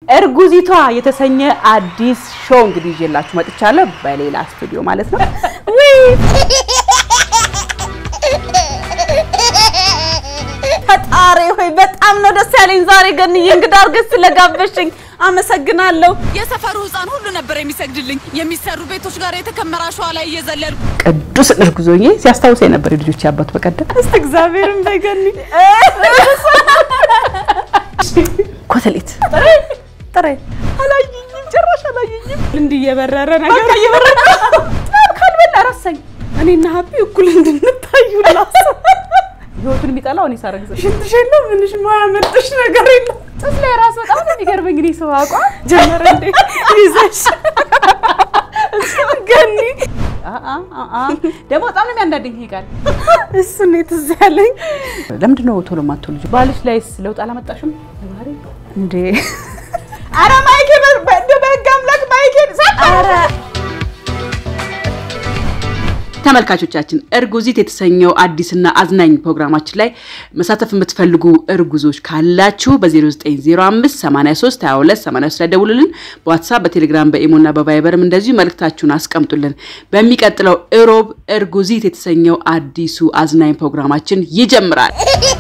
እርጉዚቷ የተሰኘ አዲስ ሾው እንግዲህ ይዤላችሁ መጥቻለሁ። በሌላ ስቱዲዮ ማለት ነው። ፈጣሪ ሆይ በጣም ነው ደስ ያለኝ ዛሬ ገንዬ እንግዳ አድርገሽ ስለጋበሽኝ አመሰግናለሁ። የሰፈሩ ሕፃን ሁሉ ነበር የሚሰግድልኝ። የሚሰሩ ቤቶች ጋር የተከመረ አሸዋ ላይ እየዘለልኩ ቅዱስ እርጉዞኜ ሲያስታውሰኝ ነበር የልጆች አባት በቀደም እስቲ እግዚአብሔርን በገኒ ኮተሌት ጥሬ አላየኝም፣ ጭራሽ አላየኝም። እንዲህ እየበረረ ነገር በቃ እየበረረ ካልበላ ረሳኝ። እኔና ሀቢ እኩል እንድንታዩ ላስ ህይወቱን የሚጠላው እኔ ሳረግዝ ሽንትሽ የለም ምንሽ ማያመልጥሽ ነገር የለም። ጥስ ላይ ራስ በጣም ነው የሚገርመኝ። እኔ ሰው አቋ ጀመረ እንዴ ይዘሽ ገኒ ደግሞ በጣም ነው የሚያንዳንደኝ ይሄ ቃል። እሱ ነው ትዝ ያለኝ። ለምንድን ነው ቶሎ የማትወልጂው? ልጅ ባልሽ ላይስ ለውጥ አላመጣሽም? እንዴ ኧረ ማይኬ እንደው በህግ አምላክ ማይኬ ኧረ ተመልካቾቻችን እርጉዚት የተሰኘው አዲስና አዝናኝ ፕሮግራማችን ላይ መሳተፍ የምትፈልጉ እርጉዞች ካላችሁ በ0905 83 22 83 ላይ ደውሉልን። በዋትሳፕ በቴሌግራም በኢሞና በቫይበርም እንደዚሁ መልእክታችሁን አስቀምጡልን። በሚቀጥለው እሮብ እርጉዚት የተሰኘው አዲሱ አዝናኝ ፕሮግራማችን ይጀምራል።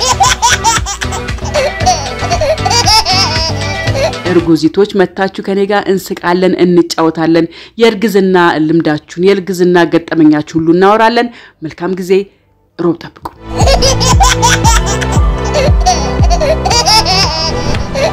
እርጉዚቶች መታችሁ ከኔ ጋር እንስቃለን፣ እንጫወታለን። የእርግዝና ልምዳችሁን የእርግዝና ገጠመኛችሁ ሁሉ እናወራለን። መልካም ጊዜ። ሮብ ጠብቁ።